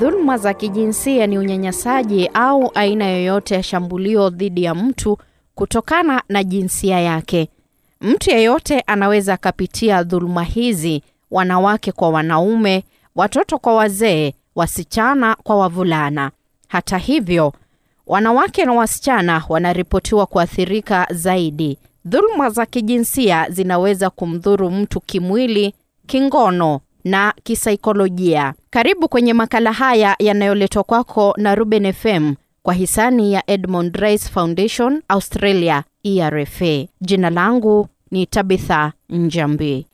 Dhuluma za kijinsia ni unyanyasaji au aina yoyote ya shambulio dhidi ya mtu kutokana na jinsia yake. Mtu yeyote anaweza akapitia dhuluma hizi, wanawake kwa wanaume, watoto kwa wazee, wasichana kwa wavulana. Hata hivyo, wanawake na wasichana wanaripotiwa kuathirika zaidi. Dhuluma za kijinsia zinaweza kumdhuru mtu kimwili, kingono na kisaikolojia. Karibu kwenye makala haya yanayoletwa kwako na Ruben FM kwa hisani ya Edmond Rice Foundation Australia ERFA. Jina langu ni Tabitha Njambi.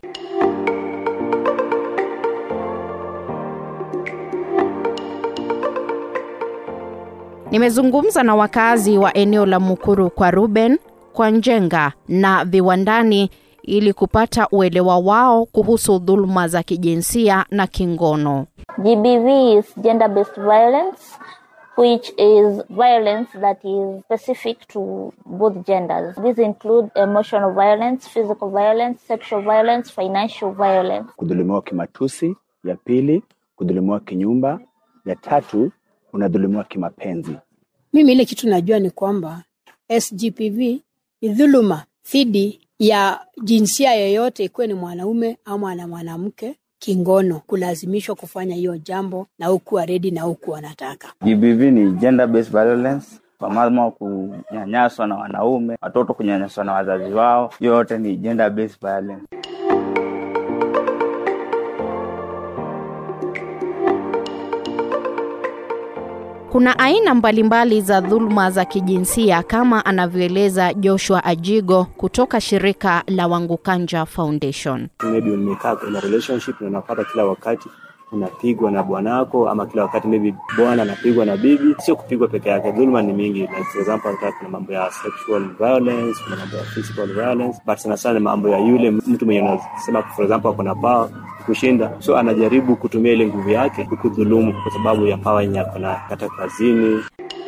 Nimezungumza na wakazi wa eneo la Mukuru kwa Ruben, kwa Njenga na viwandani ili kupata uelewa wao kuhusu dhuluma za kijinsia na kingono. GBV is gender based violence, which is violence that is specific to both genders. These include emotional violence, physical violence, sexual violence, financial violence. kudhulumiwa kimatusi, ya pili kudhulumiwa kinyumba, ya tatu unadhulumiwa kimapenzi. Mimi ile kitu najua ni kwamba SGPV ni dhuluma dhidi ya jinsia yoyote, ikuwe ni mwanaume ama na mwanamke, kingono, kulazimishwa kufanya hiyo jambo na hukuwa redi na hukuwa wanataka. GBV ni gender based violence, kwa mama kunyanyaswa na wanaume, watoto kunyanyaswa na wazazi wao, hiyo yote ni gender based violence. Kuna aina mbalimbali za dhuluma za kijinsia kama anavyoeleza Joshua Ajigo kutoka shirika la Wangukanja Foundation. maybe umekaa kwenye relationship na unapata kila wakati unapigwa na bwanako ama kila wakati maybe bwana anapigwa na bibi. Sio kupigwa peke yake, dhuluma ni mingi. Like for example, hata kuna mambo ya sexual violence, kuna mambo ya physical violence, but sana sana ni mambo ya yule mtu mwenye unasema for example ako na power kushinda, so anajaribu kutumia ile nguvu yake kukudhulumu kwa sababu ya power yenye ako nayo, hata kazini,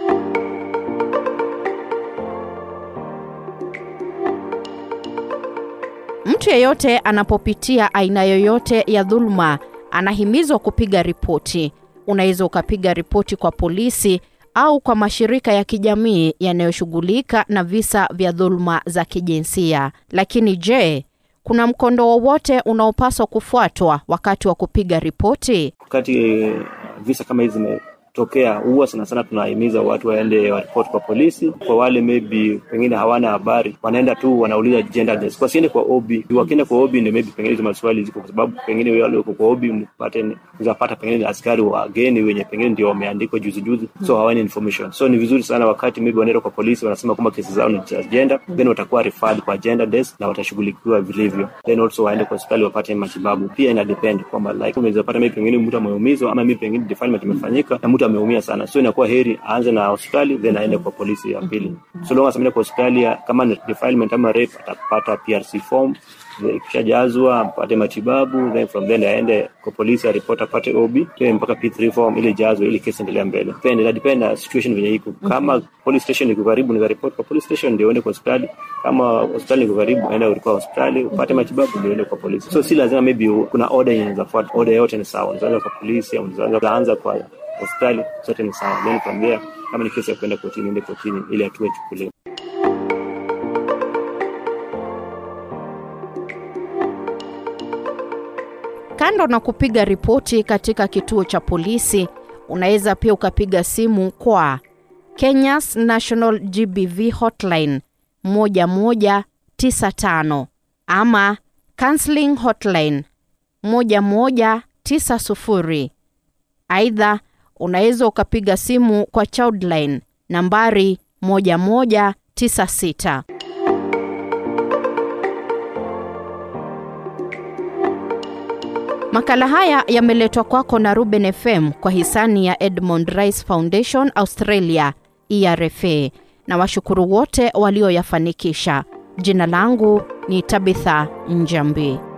Mtu yeyote anapopitia aina yoyote ya dhuluma anahimizwa kupiga ripoti. Unaweza ukapiga ripoti kwa polisi au kwa mashirika ya kijamii yanayoshughulika na visa vya dhuluma za kijinsia. Lakini je, kuna mkondo wowote unaopaswa kufuatwa wakati wa kupiga ripoti? wakati eh, visa kama hizi zimetokea, huwa sana sana tunahimiza watu waende waripoti kwa polisi. Kwa wale maybe pengine hawana habari, wanaenda tu wanauliza gender desk, wasiende kwa OB. Wakienda kwa OB ndio maybe pengine hizo maswali ziko, kwa sababu pengine wale wako kwa OB mpate uzapata pengine ni askari wageni wenye pengine ndio wameandikwa juzi juzi, so hawana information. So ni vizuri sana wakati maybe wanaenda kwa polisi, wanasema kwamba kesi zao ni za gender, then watakuwa referred kwa gender desk na watashughulikiwa vilivyo, then also waende kwa hospitali wapate matibabu. Pia ina depend kwamba like unaweza pata maybe pengine mtu ameumizwa ama maybe pengine defilement imefanyika na mtu ameumia sana, so inakuwa heri aanze na hospitali then aende kwa polisi ya pili. So long as ameenda kwa hospitali ya- kama ni defilement ama rape, atapata PRC form then ikishajazwa apate matibabu, then from then aende kwa polisi aripoti apate OB then mpaka P3 form ili jazwe ili kesi endelea mbele. Depend, ina depend na situation venye iko. Kama police station iko karibu, ni report kwa police station ndio uende kwa hospitali. Kama hospitali iko karibu, enda kwa hospitali upate matibabu ndio uende kwa polisi. So si lazima maybe u- kuna order yenye inafuata. Order yote ni sawa. Unaweza kwa polisi au unaweza anza kwa hospitali, zote ni sawa. Then from there kama ni kesi ya kwenda kotini, ende kotini ili hatua ichukuliwe. Kando na kupiga ripoti katika kituo cha polisi, unaweza pia ukapiga simu kwa Kenya's National GBV Hotline 1195 ama Counseling Hotline 1190. Aidha, unaweza ukapiga simu kwa Childline nambari 1196. Makala haya yameletwa kwako na Ruben FM kwa hisani ya Edmond Rice Foundation Australia ERFA na washukuru wote walioyafanikisha. Jina langu ni Tabitha Njambi.